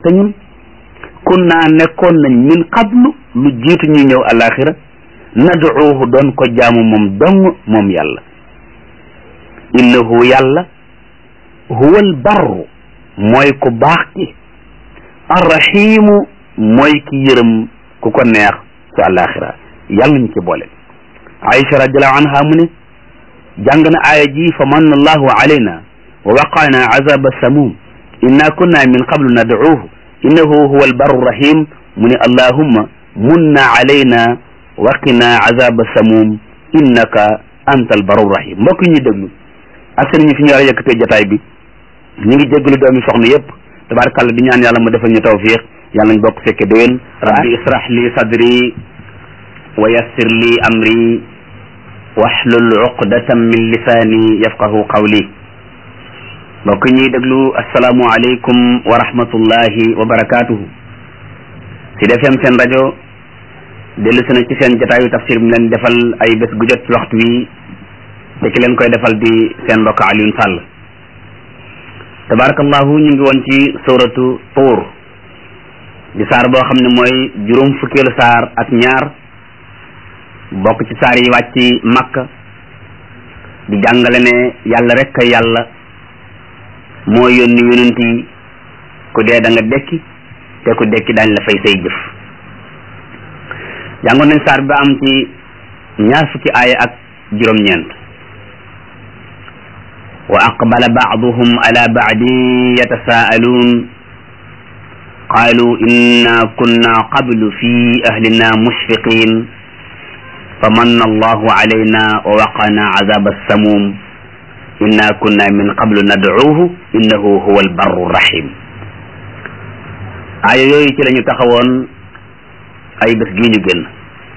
te ñun kunna nekkoon nañ min qablu lu jiitu ñuy ñëw alaxira nad'uuhu doon ko jaamu moom dong moom yàlla innahu yàlla huwa al barru mooy ku baax ki arrahimu mooy ki yërëm ku ko neex ci alaxira yàlla ñu ci boole Aïcha radiallahu anha mu ne jàng na aaya ji fa manna allahu alayna wa waqaana azaba samum inna kunna min qablu nad'uuhu innahu huwa albarru rahim mu ne allahumma munna alayna waqina azaba samum innaka anta albarru rahim mbokk yi ñuy déglu ak seen ñi fi ñu war a yëkkatee jotaay bi ñu ngi jégalu doomi soxna yëpp tabarakàllah di ñaan yàlla mu defal ñu tawfiq yàlla nañ bokk fekke déwén rabbi israh li sadri wa yassir li amri wahlul uqdatan min lisaani yafqahu qawli mbokk ñuy déglu asalaamu aleykum wa rahmatullahi wa barakatuhu si defem seen rajo dellu si na ci seen jotaayu tafsir bi leen defal ay bés gu jot ci waxtu wi te ki leen koy defal di seen mbokk Alioune Sall tabarakallahu ñu ngi woon ci suratu tuur di saar boo xam ne mooy juróom fukkeelu saar ak ñaar bokk ci saar yi wàcc makka di jàngale ne yàlla rek a yàlla moo yónni yonent yi ku dee da nga dekki te ku dekki daañ la fay say jëf jàngoon nañ saar bi am ci ñaar fukki aaya ak juróom-ñeent wa aqbala baaduhum ala baadin yatasaaluun qaalu inna kunna qablu fi ahlina mushfiqin fa manna allahu alayna wa waqana azaba samum inna kunna min qablu nad'uuhu innahu huwa albarru rahim aaya yooyu ci lañu taxawoon ay bés gii ñu génn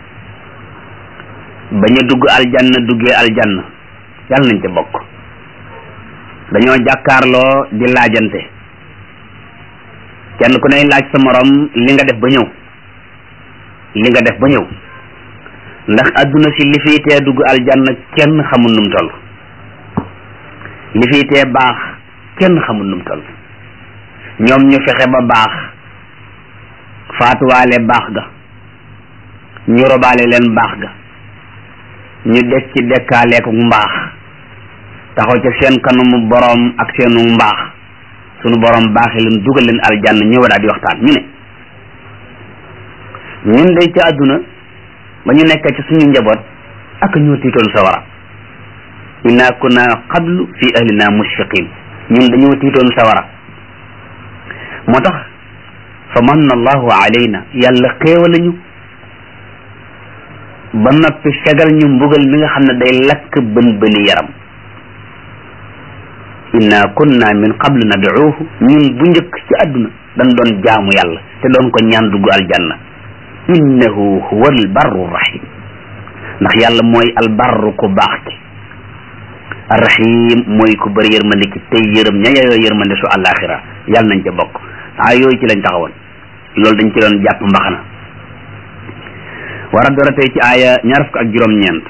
ba ñu dugg aljanna duggee aljanna yàlla nañ ca bokk dañoo jàkkaarloo di laajante kenn ku ne laaj sa morom li nga def ba ñëw li nga def ba ñëw ndax adduna si li fiy tee dugg aljanna kenn xamul num toll li fiy tee baax kenn xamul num toll ñoom ñu fexe ba baax faatuwaale baax ga ñu robaale leen baax ga ñu des ci dekkaaleeku mbaax taxaw ca seen kanamu boroom ak seenu mbaax sunu boroom baaxee leen dugal leen aljanna ñëw daal di waxtaan ñu ne ñun day ci àdduna ba ñu nekk ci suñu njaboot ak ñoo tiitoon sawara inna kunna qablu fi ahlina mushfiqin ñun dañoo tiitoon sawara moo tax fa manna allahu alayna yàlla xéewal ñu ba noppi fegal ñu mbugal mi nga xam ne day lakk bën bëni yaram inna kunna min qablu nad'uuhu ñun bu njëkk ci àdduna dañ doon jaamu yàlla te doon ko ñaan dugg aljanna innahu huwa albarru rahim ndax yàlla mooy albarru ku baax ki arrahim mooy ku bëri yërmande ki tey yërëm ña yeyoo yërmande su àllaaxira yàlla nañ ca bokk ah yooyu ci lañ taxawoon loolu dañ ci doon jàpp mbaxana war a dora tey ci aaya ñaar fukk ak juróom-ñeent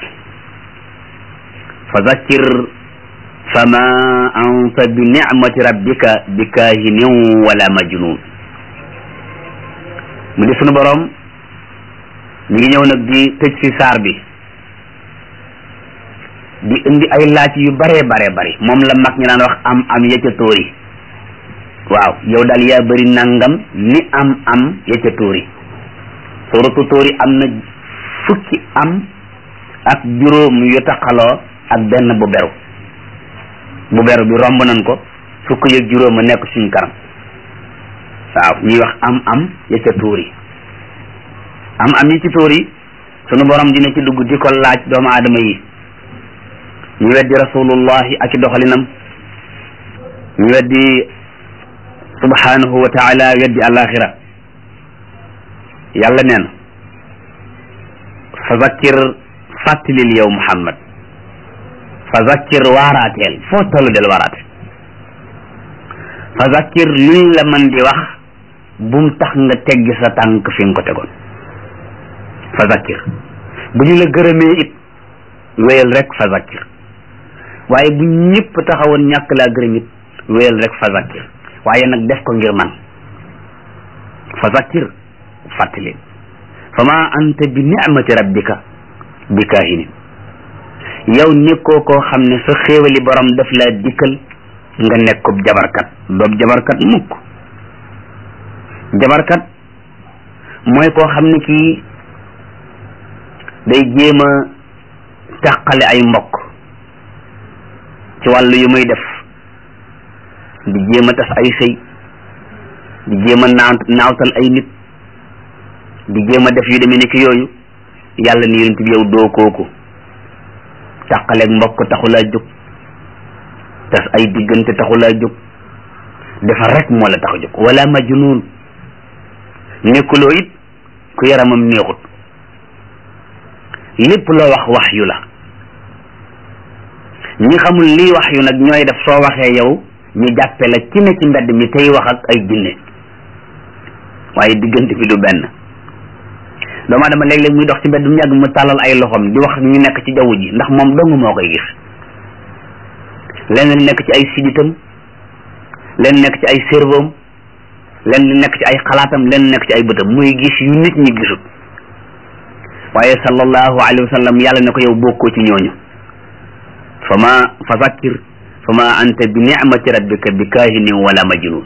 fa zakkir fama anta bi nicmati rabbika bi kaahinin wala majnun mu di sunu boroom ñu ngi ñëw nag di tëj si saar bi di indi ay laaj yu bare bare bari moom la mag ñi naan wax am am ya ca tóori waaw yow daal yaa bëri nangam ni am am ya ca tóori suratu tóori am na fukki am ak juróom yu taqaloo ak benn bu beru bu beru bi romb nañ ko fukk yëg juróom a nekk suñu kanam waaw ñuy wax am am ya ca tóori am am yi ci tóori sunu borom dina ci dugg di ko laaj doomu aadama yi ñu weddi rasulullahi ak i doxalinam ñu weddi subhanahu wa taala weddi alaxira yàlla nee na fa zakkir fàttalil yow muhammad fa zakkir waaraateel foo toll del waaraate fa zakkir luñ la man di wax bum tax nga teggi sa tànk fi nga ko tegoon fa zakkir bu ñu la gërëmee it wéyal rek fa zakkir waaye bu ñëpp taxawoon ñàkk laa gërëm it wéyal rek fa zakkir waaye nag def ko ngir man fa zakkir fàttali fa ma anta bi nicmati rabbika bi kaahinin yow nekkoo koo xam ne sa xéewali borom daf laa dikkal nga nekkub jabarkat doob jabarkat mukk jabarkat mooy koo xam ne kii day jéem a tàqale ay mbokk ci wàllu yu muy def di jéem a tas ay sëy di jéem a naaw naawtal ay nit di jéem a def yu demee ni ki yooyu yàlla ni yonent bi yow doo kooku tàqaleeg mbokk taxulaa jóg tas ay diggante taxulaa jóg defar rek moo la tax a jóg wala majnuun nekkuloo it ku yaramam neexut lépp loo wax wax yu la ñi xamul lii wax yu nag ñooy def soo waxee yow ñu jàppe la ci ne ci mbedd mi tey wax ak ay jinne waaye diggante bi du benn doomu aadama léeg-léeg muy dox ci mbedd mu yàgg mu tàllal ay loxoom di wax ñu nekk ci jaww ji ndax moom dong moo koy gis lenn li nekk ci ay siditam lenn nekk ci ay cerveau lenn li nekk ci ay xalaatam lenn nekk ci ay bëtam muy gis yu nit ñi gisut waaye sallallahu alayhi wa sallam yàlla ne ko yow bokkoo ci ñooñu fa ma fa zakkir fa ma anta bi nicmati rabbika bi kaahinin wala majnun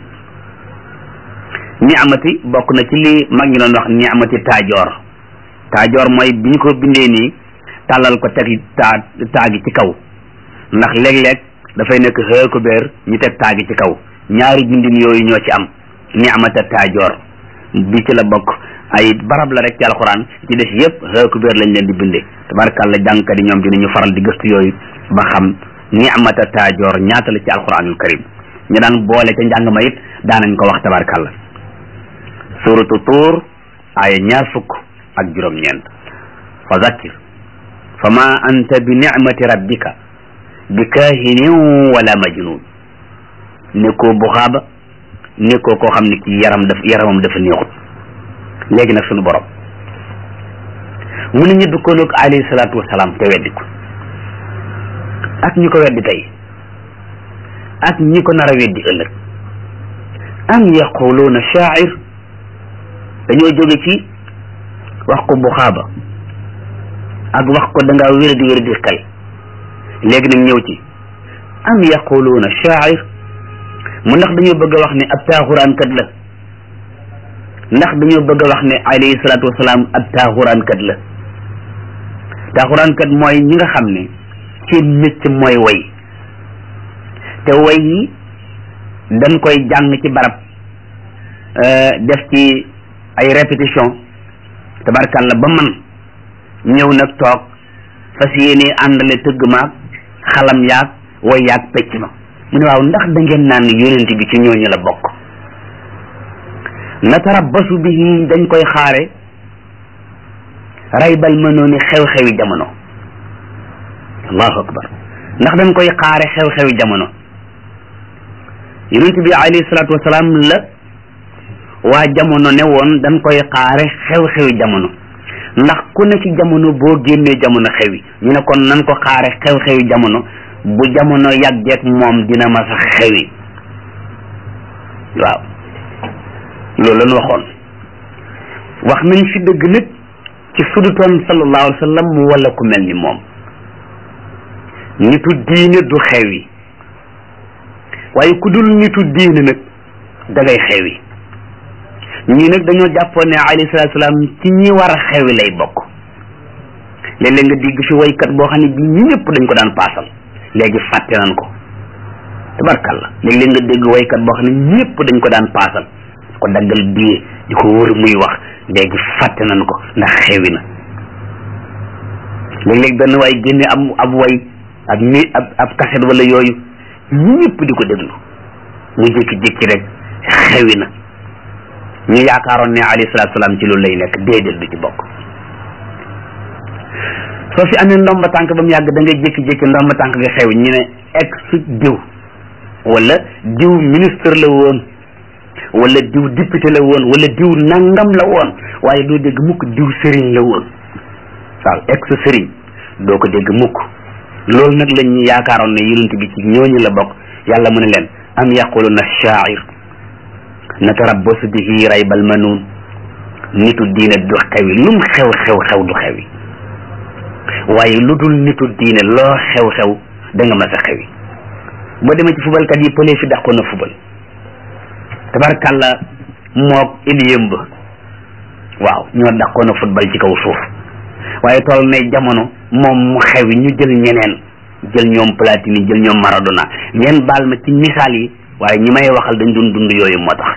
nicmati bokk na ci li mag ñi doon wax nicmati taajoor taajoor mooy bi ñu ko bindee nii tàllal ko teg taa taagi ci kaw ndax léeg-léeg dafay nekk xëekubeer ñu teg taagi ci kaw ñaari bindin yooyu ñoo ci am nicmata taajoor bi ci la bokk ay barab la rek ci alxuraan ci des yëpp xëekubeer lañ leen di bindee tabarakàlla jàngkat yi ñoom dinañu faral di gëstu yooyu ba xam nicmata taajoor ñaata la ci alxuraanul karim ñu daan boole ca njàng ma it daanañ ko wax tabarakàlla suratu tuur aaya ñaar fukk ak juróom-ñeent fa zakkir fa ma anta bi nicmati rabbika bi kaahinin wala majnun nekkoo buxaaba nekkoo koo xam ne kii yaram daf yaramam dafa neexut léegi nag sunu borom mu ne ñu dëkkoon ak alayhi salaatu wasalaam te weddi ko ak ñi ko weddi tey ak ñi ko nar a weddi ëllëg am yaquluuna shaair dañoo jóge ci wax ko buxaaba ak wax ko da ngaa wér di wér di xel léegi nag ñëw ci am yaquluuna shaair mu ndax dañoo bëgg a wax ne ab taaxuraan kat la ndax dañoo bëgg a wax ne alayhi salaatu wasalaam ab taaxuraan kat la taaxuraan kat mooy ñi nga xam ne seen métier mooy way te way yi dañ koy jàng ci barab def ci ay répétition tabarkàlla ba man ñëw nag toog fas yéene àndale tëgg maag xalam yaag way yaag pecc ma mu ne waaw ndax da ngeen naan yonent bi ci ñooñu la bokk natarabbasu bihi dañ koy xaare raybal ma nooni xew-xewi jamono allahu akbar ndax dañ koy xaare xew-xewi jamono yonent bi alayhi salaatu wasalaam la waa jamono ne woon dañ koy xaare xew-xewi jamono ndax ku ne ci jamono boo génnee jamono xewi ñu ne kon nan ko xaare xew-xewi jamono bu jamono yàggeek moom dina ma sax xewi waaw loolu lañ waxoon wax nañ fi dëgg nag ci sudutoon sallallahu alayhi wa sallam wala ku mel ni moom nitu diine du xewi waaye ku dul nitu diine nag da ngay xewi ñii nag dañoo jàppoon ne alayhi salaatu salaam ci ñi war a xewi lay bokk léeg-léeg nga digg fi waykat boo xam ne bi ñëpp dañ ko daan paasal léegi fàtte nañ ko tabarkalla léeg-léeg nga dégg waykat boo xam ne ñëpp dañ ko daan paasal ko daggal bii di ko wër muy wax léegi fàtte nañ ko ndax xewi na léeg-léeg benn waay génne ab ab way ab mi ab ab kaset wala yooyu ñëpp di ko déglu mu jékki-jékki rek xewi na ñu yaakaaroon ne alayhi salaatu salaam ci loolu lay nekk déedéet du ci bokk soo fi amee ndomba tànk ba mu yàgg da ngay jékki-jékki ndomba tànk nga xew ñu ne ex diw wala diw ministre la woon wala diw député la woon wala diw nangam la woon waaye doo dégg mukk diw sëriñ la woon waaw ex sëriñ doo ko dégg mukk loolu nag lañ ñu yaakaaroon ne yonent bi ci ñooñu la bokk yàlla mu ne leen am yaquluna shaair natarabbasu bihi raybal manuun nitu diine du xewi lum xew xew xew du xewi waaye lu dul nitu diine loo xew xew da nga mas a xewi boo demee ci fubalkat yi pëlee fi dàqoon na fubal tabarkàlla moog iliyëm ba waaw ñoo dàqoon a football ci kaw suuf waaye toll nay jamono moom mu xewi ñu jël ñeneen jël ñoom Platini jël ñoom Maradona ngeen baal ma ci misaal yi waaye ñi may waxal dañ doon dund yooyu moo tax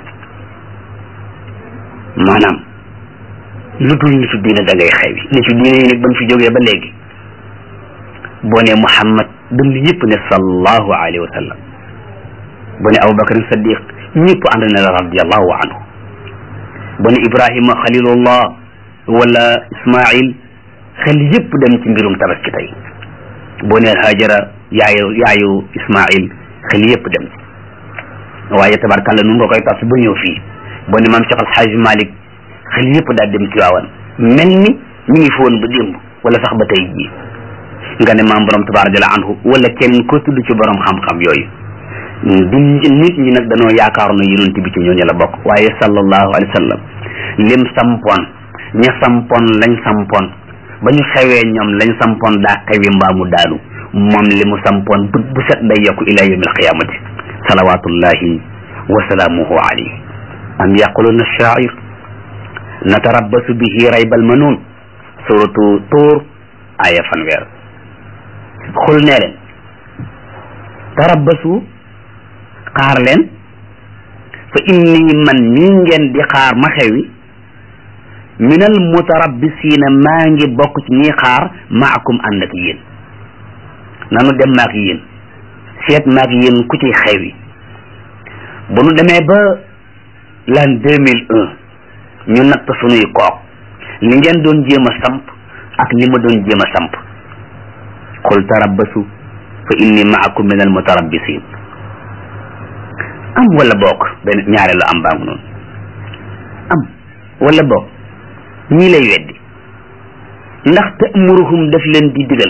maanaam lu dul nitu diine da ngay xewi nitu diine yi nag bañ fi jógee ba léegi boo ne Muhammad dund yëpp ne sallallahu alayhi wa sallam boo ne Abubakar Saddiq ñëpp ànd na la radiallahu anhu boo ne Ibrahima xalilullah wala Ismail xel yëpp dem ci mbirum tabaski tey boo ne Hajara yaayu yaayu Ismail xel yëpp dem ci waaye tabarkàlla nu nga koy tas ba ñëw fii boo ne maam Cheikh Al Hadj Malick xel yëpp daal dem ci waawan mel ni ñu ngi fi woon ba démb wala sax ba tey jii nga ne maam borom tabaaraka anhu wala kenn ko tudd ci borom xam-xam yooyu di nit ñi nag dañoo yaakaar na yonent bi ci ñooñu la bokk waaye sallallahu alayhi wa sallam lim sampoon ña sampoon lañ sampoon ba ñu xewee ñoom lañ sampoon daa xewi mbaamu daanu moom li mu sampoon bët bu set day yokku ila yawmi alqiyamati salawatullahi wa salaamuhu alayhi am yaquluna shaa'ir natarabbasu bihi raybal manuun suratu tuur aya fanweer xul nee leen tarabbasu xaar leen fa inni man mii ngeen di xaar ma xewi minal mutarabbisiina maa ngi bokk ci ñi xaar maakum ànd ak yéen nanu dem maak yéen seet maak yéen ku ci xewi bu nu demee ba l'an deux mille un ñu natt sunuy kook li ngeen doon jéem a samp ak li ma doon jéem a samp qul tarabbasu fa inni maakum min al mutarabbisin am wala bokk benn ñaareelu am baa ngi noonu am wala bokk ñii lay weddi ndax ta'muruhum daf leen di digal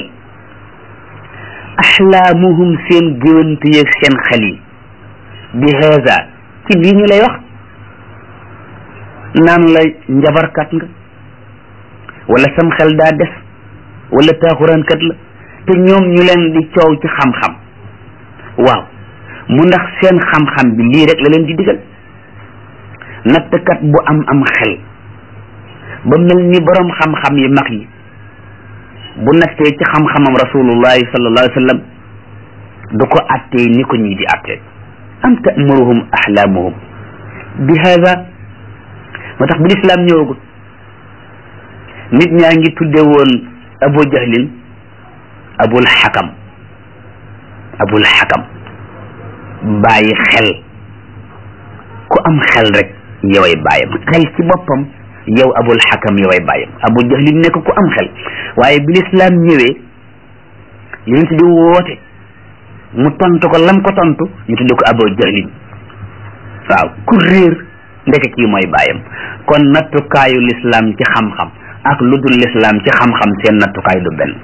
axlaamuhum seen géwant yeeg seen xel yi bi haza ci lii ñu lay wax naan la njabarkat nga wala sam xel daa des wala taaxuraankat la te ñoom ñu leen di coow ci xam-xam waaw mu ndax seen xam-xam bi lii rek la leen di digal nattkat bu am am xel ba mel ni borom xam-xam yi mag yi bu nattee ci xam-xamam rasulullahi sallallahu alayhi wa sallam du ko attee ni ko ñii di attee am ta'muruhum ahlaamuhum bi hada moo tax bi lislaam ñëwagul nit ñaa ngi tudde woon abu jahlin abul xakam abul xakam bàyyi xel ku am xel rek yoway bàyyam xel ci boppam yow abul xakam yoway bàyyam abu jahlin nekk ku am xel waaye bi lislaam ñëwee yonent bi woote mu tontu ko lam ko tontu ñu tudde ko abu jahlin waaw ku réer ndeke kii mooy bàyyam kon nattukaayu lislaam ci xam-xam ak lu dul lislaam ci xam-xam seen nattukaay du benn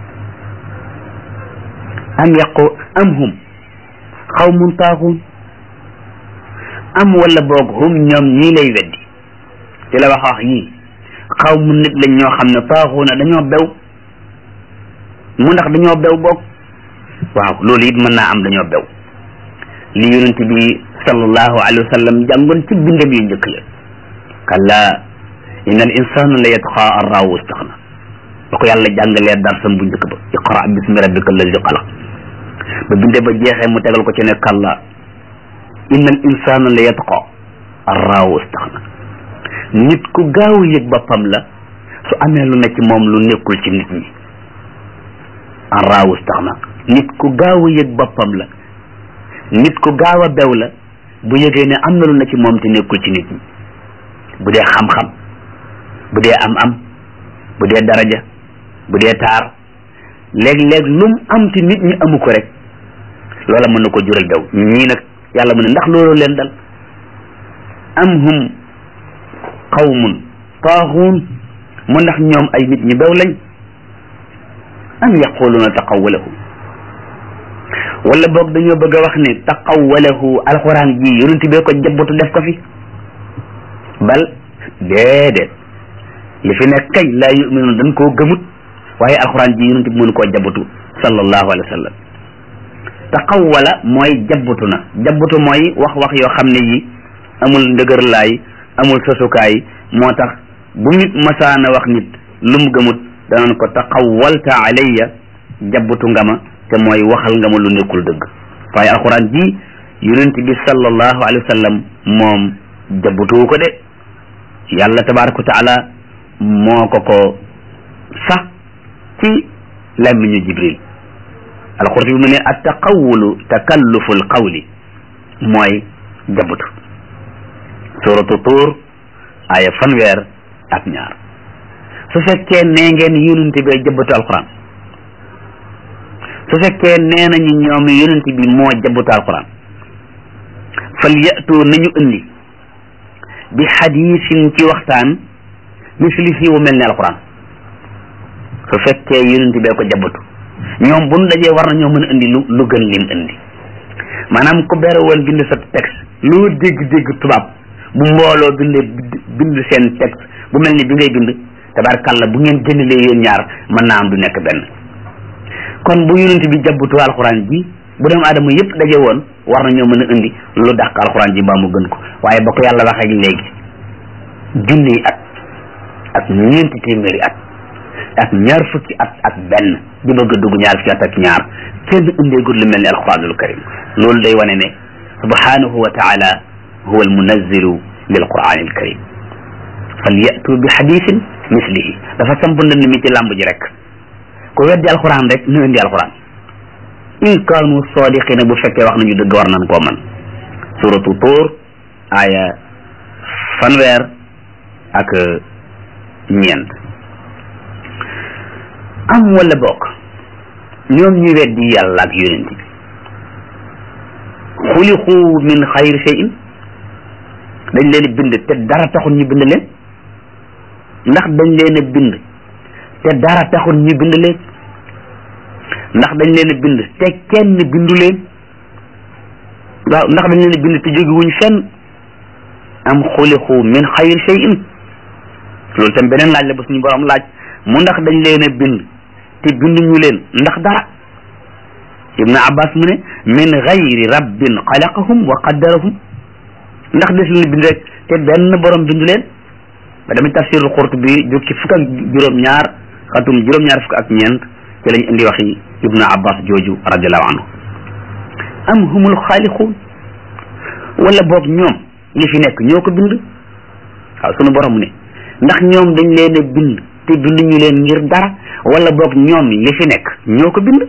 am yaqu am hum xawmun taaxuun am wala boog hum ñoom ñii lay weddi ci la wax wax yii xaw mu nit lañ ñoo xam ne taaxuuna dañoo bew mu ndax dañoo bew boog waaw loolu it mën naa am dañoo bew li yonent bi sallallahu alayhi wa sallam jàngoon ci bindam yu njëkk ya kalla inna al insana la yatqa an raawu istaxna ba ko yàlla jàngalee darsam bu njëkk ba iqra bismi rabbika allazi xalaq ba binde ba jeexee mu tegal ko ci ne kalla inna al insana la yatqa an raawu istaxna nit ku gaaw yëg boppam la su amee lu ne ci moom lu nekkul ci nit ñi an raawu istaxna nit ku gaaw yëg boppam la nit ku gaaw a bew la bu yëgee ne am na lu ne ci moom te nekkul ci nit ñi bu dee xam-xam bu dee am-am bu dee daraja bu dee taar léeg-léeg lum am te nit ñi amu ko rek loola mën na ko jural bew ñii nag yàlla mu ne ndax loolu leen dal am hum qawmun taaxuun mu ndax ñoom ay nit ñi bew lañ am yaquluuna taqawwalahu wala boog dañoo bëgg a wax ne taqawwalahu alquran ji yonent bee ko jabbatu def ko fi bal déedéet li fi nekk kay laa yuminuun dañ koo gëmut waaye alxuraan ji yonent bi mënu koo jabatu sallallahu alayhi wa sallam taxawala mooy jabatu na jabatu mooy wax wax yoo xam ne yi amul ndëgër laay amul sosukaay moo tax bu nit masaana wax nit lu mu gëmut danañ ko taxawalta alayya jabatu nga ma te mooy waxal nga ma lu nekkul dëgg waaye alxuraan ji yonent bi sallallahu alayhi wa sallam moom jabatuwu ko de yàlla tabaraka wa taala moo ko ko sax ci làmmiñu jibril alxurti bi mu ne at taqawulu takallufu alqawli mooy jabatu suratu tuur aya fanweer ak ñaar su fekkee nee ngeen yonent bi jabatu alquran su fekkee nee nañu ñoom yonent bi moo jabatu alquran fal yatu nañu indi bi xadiisin ci waxtaan mislihi wu mel ne alquran su fekkee yonent bee ko jabatu ñoom bu nu dajee war nañoo mën a indi lu lu gën lim indi maanaam ku bere woon bind sa texte loo dégg-dégg tubaab bu mbooloo bindee bind seen texte bu mel ni bi ngay bind tabarkàlla bu ngeen jëndalee yéen ñaar mën naa am du nekk benn kon bu yonent bi jabatu alxuraan ji bu dem aadama yëpp daje woon war nañoo mën a indi lu dàq alxuraan ji mbaa mu gën ko waaye ba ko yàlla wax ak léegi junniy at ak ñeenti téeméeri at ak ñaar fukki at ak benn di bëgg a dugg ñaar fukki at ak ñaar kenn indeegul lu mel ni alquranul karim loolu day wane ne subhanahu wa taala huwa almunazzilu lil quranil karim fal yatu bi xadisin mislihi dafa samp ndënd mi ci làmb ji rek ku weddi alquran rek ñu indi alquran in kaanu sadiqina bu fekkee wax nañu dëgg war nañ koo man suratu tuur aya fanweer ak ñeent am wala bokk ñoom ñu weddi yàlla ak yonent bi xuliqu min xayri shay'in dañ leen bind te dara taxul ñu bind leen ndax dañ leen a bind te dara taxul ñu bind leen ndax dañ leen a bind te kenn bindu leen waaw ndax dañ leen a bind te jógewuñ fenn am xuliqu min xayri shay'in loolu tam beneen laaj la ba suñu borom laaj mu ndax dañ leen a bind te binduñu leen ndax dara ibnu abbas mu ne min gayri rabbin xalaqahum wa qaddarahum ndax des leen bind rek te benn borom bindu leen ba damit tafsirul qurtubi jóg ci fukk ak juróom-ñaar xatum juróom-ñaar fukk ak ñeent ci lañ indi waxi ibnu abbas jooju radiallahu anhu am humul xaaliquun wala boog ñoom li fi nekk ñoo ko bind waaw sunu borom ne ndax ñoom dañ leen a bind te binduñu leen ngir dara wala boog ñoom li fi nekk ñoo ko bind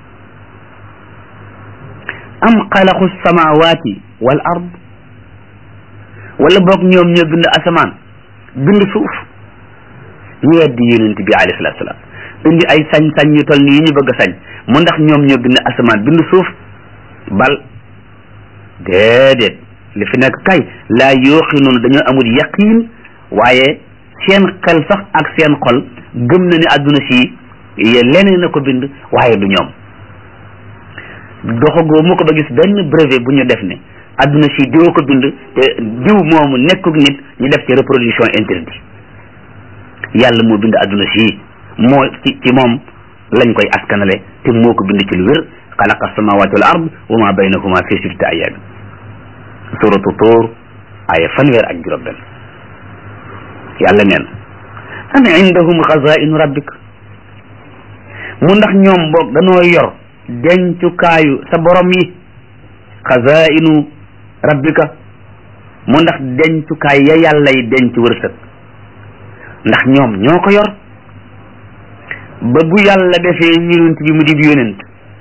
am xalaqu samawati wal ard wala boog ñoom ñoo bind asamaan bind suuf ñu weddi yonent bi alayhi salatu salaam indi ay sañ-sañ yu toll nii yi ñu bëgg a sañ mu ndax ñoom ñoo bind asamaan bind suuf bal déedéet li fi nekk kay laa yooxinuun dañoo amul yaqiin waaye seen xel sax ak seen xol gëm na ni àdduna si leneen na ko bind waaye du ñoom doxagoo mu ko ba gis benn brevet bu ñu def ne àdduna si diw ko bind te diw moomu nekkuk nit ñu def ci reproduction interdit yàlla moo bind àdduna si moo ci ci moom lañ koy askanale te moo ko bind ci lu wér xalaqa samawati wal ard wa ma baynahuma fi sittati ayyamin suratu tuur aya fanweer ak juróom benn yàlla neen am indahum xazainu rabbik mu ndax ñoom boog danoo yor dencukaayu sa borom yi xazainu rabbika mu ndax dencukaay ya yàlla yi denc wërsëg ndax ñoom ñoo ko yor ba bu yàlla defee yonent bi mu di yonent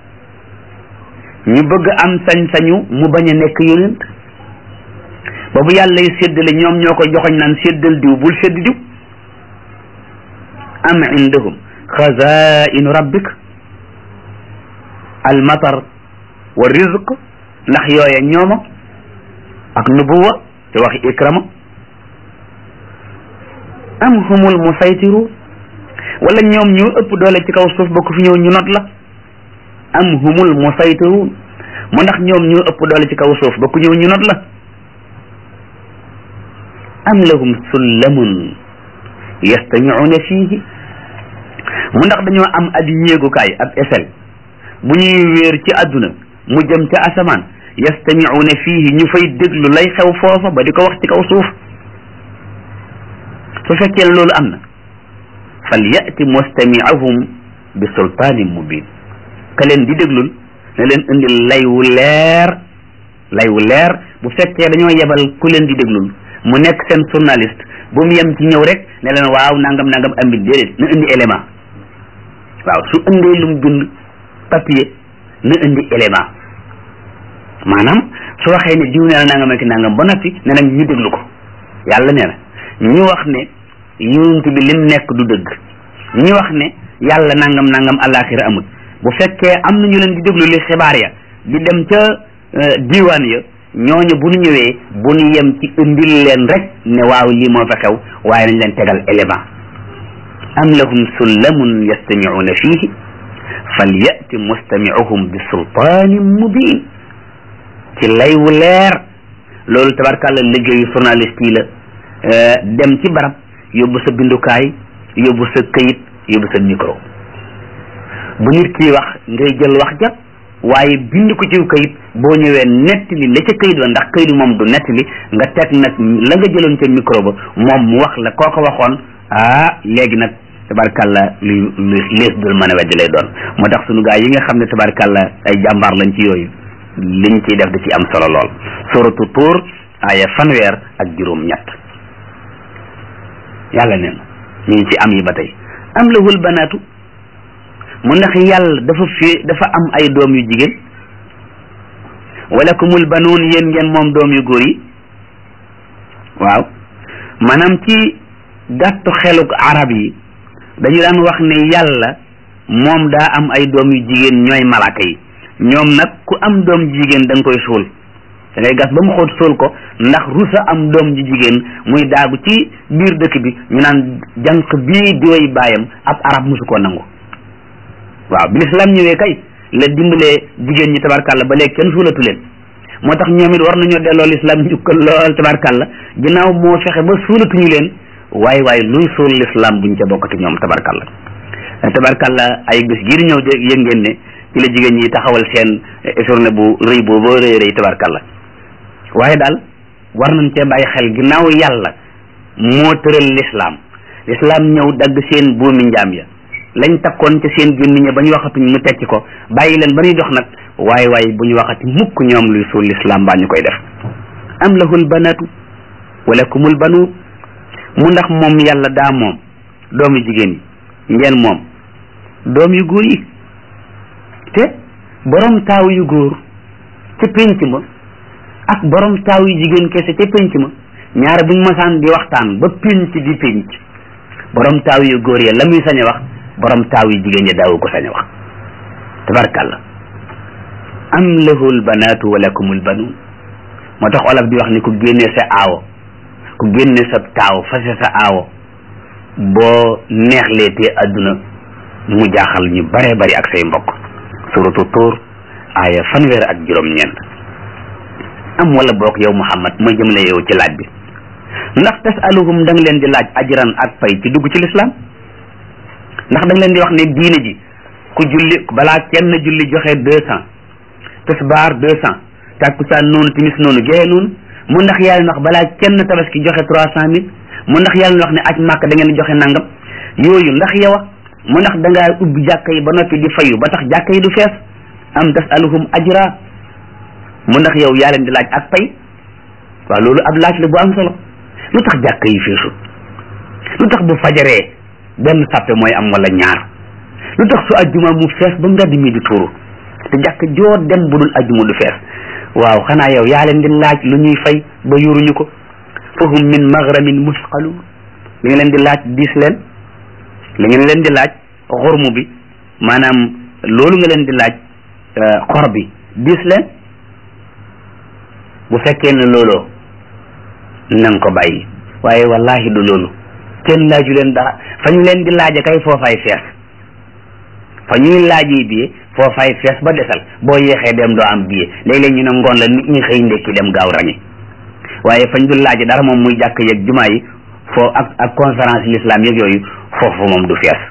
ñu bëgg am sañ-sañu mu bañ a nekk yonent ba bu yàlla yi séddale ñoom ñoo koy joxoñ naan séddal diw bul sédd diw am indahum xazainu rabbik al matar wa rizq ndax yooya ñooma ak nubuwa te waxi ikrama am humul musaytiru wala ñoom ñoo ëpp doole ci kaw suuf ba ku fi ñëw ñu not la am humul musaytiru mu ndax ñoom ñoo ëpp doole ci kaw suuf ba ku ñëw ñu not la am lahum sullamun yastamicuuna fiihi mu ndax dañoo am ab yéegukaay ab échelle bu ñuy wéer ci àdduna mu jëm ca asamaan yastamicuuna fiihi ñu fay déglu lay xew foofa ba di ko wax ci kaw suuf su fekkee loolu am na fal yati mustamiahum bi sultaanin mubin ka leen di déglul na leen indil lay wu leer lay wu leer bu fekkee dañoo yebal ku leen di déglul mu nekk seen journaliste bu mu yem ci ñëw rek ne leen waaw nangam nangam ambi déedéet na indi élément waaw su indee lu mu bind papier na indi élément maanaam su waxee ne diw nee na nangam ak nangam ba noppi ne nag ñu déglu ko yàlla nee na ñu wax ne yonent bi lim nekk du dëgg ñu wax ne yàlla nangam nangam alaxira amul bu fekkee am na ñu leen di déglu li xibaar ya di dem ca diwaan ya ñooñu bu ñu ñëwee bu ñu yem ci indil leen rek ne waaw lii moo fa xew waaye nañ leen tegal élément am lahum sullamun yastamicuuna fiihi falyati mustamicuhum bi sultaanin mubin ci lay wu leer loolu tabarkàlla liggéeyu journaliste yi la dem ci barab yóbbu sa bindukaay yóbbu sa këyit yóbbu sa micro bu nit kii wax ngay jël wax ja waaye bind ko ci këyit boo ñëwee nettali la ca këyit ba ndax këyit moom du nettali nga teg nag la nga jëloon ca micro ba moom mu wax la koo ko waxoon ah léegi nag tabarkàlla lu lu lees dul mën a weddi lay doon moo tax sunu gaa yi nga xam ne tabarkàlla ay jàmbaar lañ ci yooyu liñ ciy def da ci am solo lool suratu tuur aaya fanweer ak juróom ñett yàlla neen ñu ngi ci am yi ba tey am lahul banaatu mu ndax yàlla dafa fi dafa am ay doom yu jigéen wala kumul banuun yéen ngeen moom doom yu góor yi waaw maanaam ci gàttu xeluk arab yi dañu daan wax ne yàlla moom daa am ay doom yu jigéen ñooy malaaka yi ñoom nag ku am doom jigéen da nga koy suul da ngay gas ba mu xóot suul ko ndax rusa am doom ji jigéen muy daagu ci biir dëkk bi ñu naan jànq bii di way baayam ab arab mosu koo nangu waaw bi lislaam ñëwee kay la dimbalee jigéen ñi tabarkàlla ba léegi kenn suulatu leen moo tax ñoom it war nañoo delloo lislaam njukkal lool tabarkàlla ginnaaw moo fexe ba suulatuñu leen waaye waaye luy suul lislaam buñ ca bokkati ñoom tabarkàlla tabarkàlla ay bés gii di ñëw de yëg ngeen ne ci la jigéen ñi taxawal seen journée bu rëy boobu rëy rëy tabarkàlla waaye daal war nañ cee bàyyi xel ginnaaw yàlla moo tëral lislaam lislaam ñëw dagg seen buumi njaam ya lañ takkoon ca seen gémmiñ ba ñu waxatuñ mu tekki ko bàyyi leen ba ñuy dox nag waaye waaye bu ñu waxati mukk ñoom luy suul lislaam baa ñu koy def am lahul banatu wala kumul banu mu ndax moom yàlla daa moom doomu jigéen yi ngeen moom doom yu góor yi te borom taaw yu góor ca pénc ma ak borom taaw yu jigéen kese ca pénc ma ñaare buñ masaan di waxtaan ba pénc di pénc borom taaw yu góor ya la muy sañ a wax borom taaw yu jigéen ya daawu ko sañ a wax tabarkàlla am lahul banaatu wa lakumul banuun moo tax olof di wax ni ku génnee sa aawo ku génnee sa taaw fase sa aawo boo neexleetee adduna mu jaaxal ñu bare bari ak say mbokk suratu tuur aaya fanweer ak juróom-ñeent am wala boog yow Muhammad ma jëmle yow ci laaj bi ndax tasaluhum da nga leen di laaj ajran ak pay ci dugg ci lislaam ndax da nga leen di wax ne diine ji ku julli balaa kenn julli joxe deux cent tisbaar deux cent takkusaan noonu timis noonu géeye noonu mu ndax yàlla wax balaa kenn tabaski joxe trois cent mille mu ndax yàlla wax ne aj màkk da ngeen di joxe nangam yooyu ndax yow mu ndax da ngaa ubbi jàkka yi ba noppi di fayu ba tax jàkka yi du fees am tasaluhum ajra mu ndax yow yaa leen di laaj ak pay waaw loolu ab laaj la bu am solo lu tax jàkka yi feesul lu tax bu fajaree benn sàppe mooy am wala ñaar lu tax su ajjuma mu fees ba mbedd mi di tuuru te jàkk joo dem bu dul ajjuma du fees waaw xanaa yow yaa leen di laaj lu ñuy fay ba yuruñu ko fahum min maghramin musqaluun li nga leen di laaj diis leen li ngeen leen di laaj xormu bi maanaam loolu nga leen di laaj xor bi diis leen bu fekkee ne looloo nanga ko bàyyi waaye wallahi du loolu kenn laaju leen dara fa ñu leen di laaja kay foofaay fees fa ñuy laajee billet foofaay fees ba desal boo yéexee dem doo am billet léeg-léeg ñu ne ngoon la nit ñi xëy ndekki dem gaaw rangi waaye fañ dul laaj dara moom muy jàkk yeeg jumaa yi foo ak ak conférence l'islam yeeg yooyu foofu moom du fees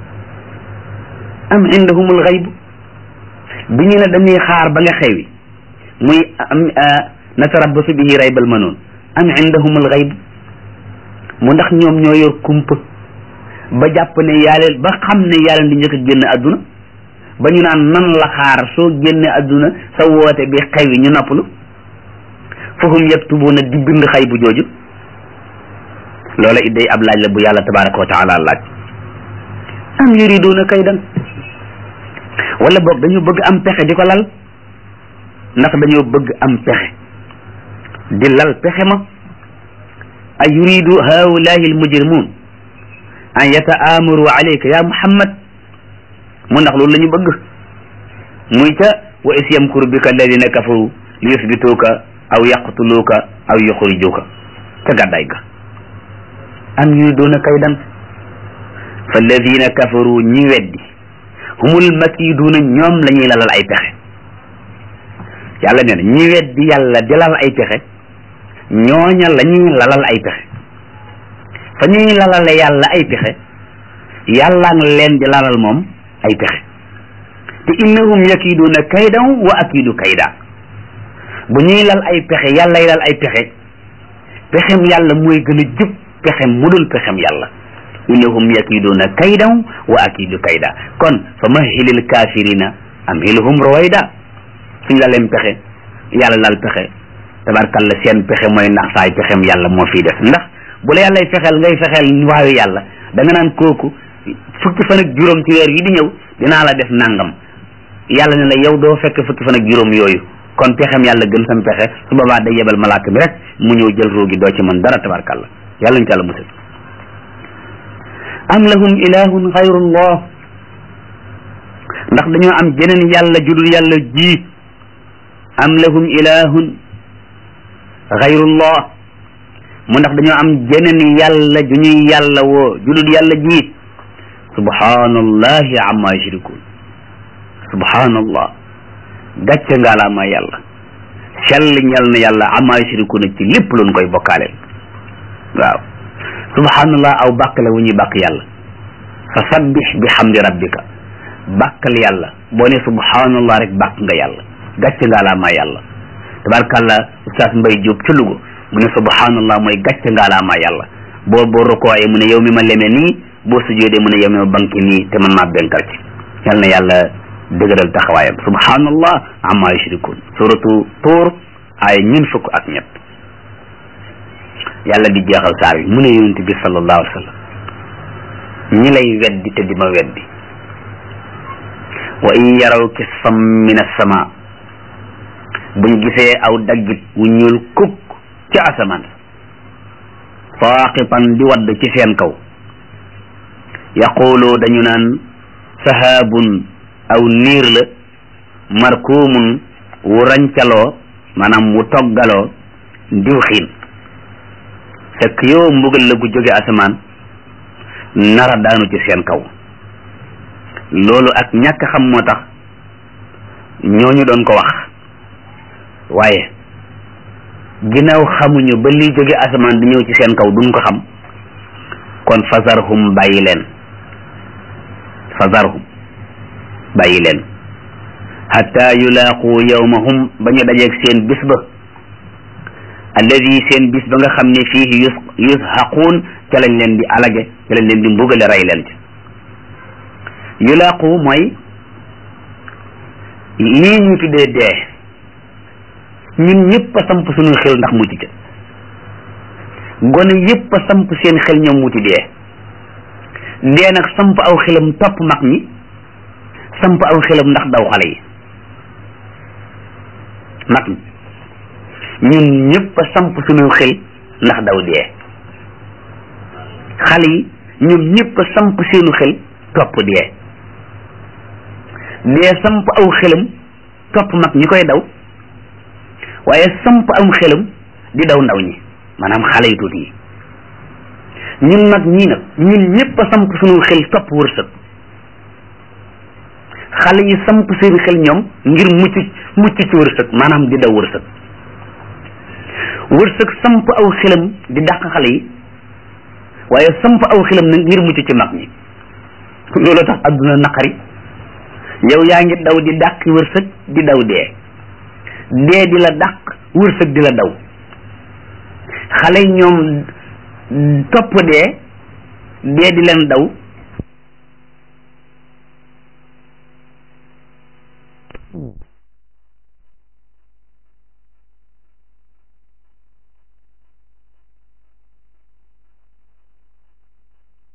am indahumul xayb bi ñu ne dañuy xaar ba nga xewi muy am natarabbasu bihi raybal manoon am indahumul xayb mu ndax ñoom ñoo yor kumpa ba jàpp ne yàlla ba xam ne yàlla di njëkk a génn àdduna ba ñu naan nan la xaar soo génne àdduna sa woote bi xewi ñu noppalu fahum yaktubuuna di bind xay bu jooju loola it day ab laaj la bu yàlla tabaraka wa taala laaj am yuriduuna kaydan wala boog dañoo bëgg am pexe di ko lal ndax dañoo bëgg am pexe di lal pexe ma a yuridu haulahi almujrimun an yataamaru alayka ya muhammad mu ndax loolu la ñu bëgg muy ca wa is yamkuru bika alladina kafaru li yusbituuka aw yaqtuluuka aw yuxrijuuka ca gàddaay ga am yuriduuna kaydan fa alladina kafaru ñi weddi humul makiduuna ñoom la ñuy lalal ay pexe yàlla nee na ñi weddi yàlla di lal ay pexe ñooña la ñuy lalal ay pexe fa ñuy lalale yàlla ay pexe yàlla nga leen di lalal moom ay pexe te innahum yakiduuna kaydan wa akidu kayda bu ñuy lal ay pexe yàllay lal ay pexe pexem yàlla mooy gën a jub pexem mu dul pexem yàlla innahum yakiduuna kaydan wa akidu kayda kon fa mahilil kafirina amhilhum ruwayda suñ la leen pexe yàlla lal pexe tabarkalla seen pexe mooy nax saay pexem yàlla moo fiy def ndax bu la yàllay fexeel ngay fexeel waayu yàlla da nga naan kooku fukki fan ak juróom ci weer yi di ñëw dinaa la def nangam yàlla ne la yow doo fekk fukki fan ak juróom yooyu kon pexem yàlla gën sam pexe su boobaa day yebal malaaka bi rek mu ñëw jël roogi doo ci mën dara tabarkalla yàlla ñu ci yàlla musal am lahum ilahun xayrullah ndax dañoo am jeneen yàlla judul yàlla ji am lahum ilahun xayrullah mu ndax dañoo am jeneen yàlla ju ñuy yàlla woo judul yàlla ji subhanallahi amma yushrikun subhanallah gàcce ngaalaamaa yàlla sell ñal na yàlla amma yushrikuna ci lépp luñ koy bokkaaleel waaw subhanallah aw bàkk la wu ñuy bàkk yàlla fa sabbih bi hamdi rabbika bàkkal yàlla boo ne subhanallah rek bàkk nga yàlla gàcce ngaalaamaa yàlla tabarkàlla ustaas mbay jóob ca Luga mu ne subhanallah mooy gàcce ngaalaamaa yàlla boo boo rokooyee mu ne yow mi ma leme nii boo sujjoodee mu ne yow mi ma banki nii te man maa benkal ci yal na yàlla dëgëral taxawaayam subhanallah amma yushrikun suratu tuur ay ñun fukk ak ñett yàlla di jeexal saar yi mu ne yonent bi sallallahu alayhi wa sallam ñi lay weddi te di ma weddi wa in yaraw kisfam min as-sama buñ gisee aw daggit wu ñuul kukk ci asamaan saaqitan di wadd ci seen kaw yaqulu dañu naan sahaabun aw niir la markuumun wu rancaloo maanaam wu toggaloo diw xiin fekk yow mbugal la gu jóge asamaan nara daanu ci seen kaw loolu ak ñàkk xam moo tax ñooñu doon ko wax waaye ginnaaw xamuñu ba liy jóge asamaan di ñëw ci seen kaw duñ ko xam kon fasarhum bàyyi leen fasarhum bàyyi leen hatta yulaaqu yawmahum ba ñu dajeeg seen bis ba alladi seen bis ba nga xam ne fiihi yus yushaquun ca lañ leen di alage ca lañ leen di mbugale rey leen ci yulaaqu mooy lii ñu tuddee dee ñun ñëpp a samp suñu xel ndax mucc ca gone yëpp a samp seen xel ñoom muti dee dee nag samp aw xelam topp mag ñi samp aw xelam ndax daw xale yi mag ñi ñun ñëpp a samp suñu xel ndax daw dee xale yi ñoom ñëpp a samp seenu xel topp dee dee samp aw xelam topp mag ñi koy daw waaye samp am xelam di daw ndaw ñi maanaam xale yu tuuti yi ñun nag ñii nag ñun ñëpp a samp suñu xel topp wërsëg xale yi samp seen xel ñoom ngir mucc mucc ci wërsëg maanaam di daw wërsëg wërsëg samp aw xilam di dàq xale yi waaye samp aw xilam nag ngir mucc ci mag ñi loolu tax adduna naqari yow yaa ngi daw di dàq wërsëg di daw dee dee di la dàq wërsëg di la daw xale ñoom topp dee dee di leen daw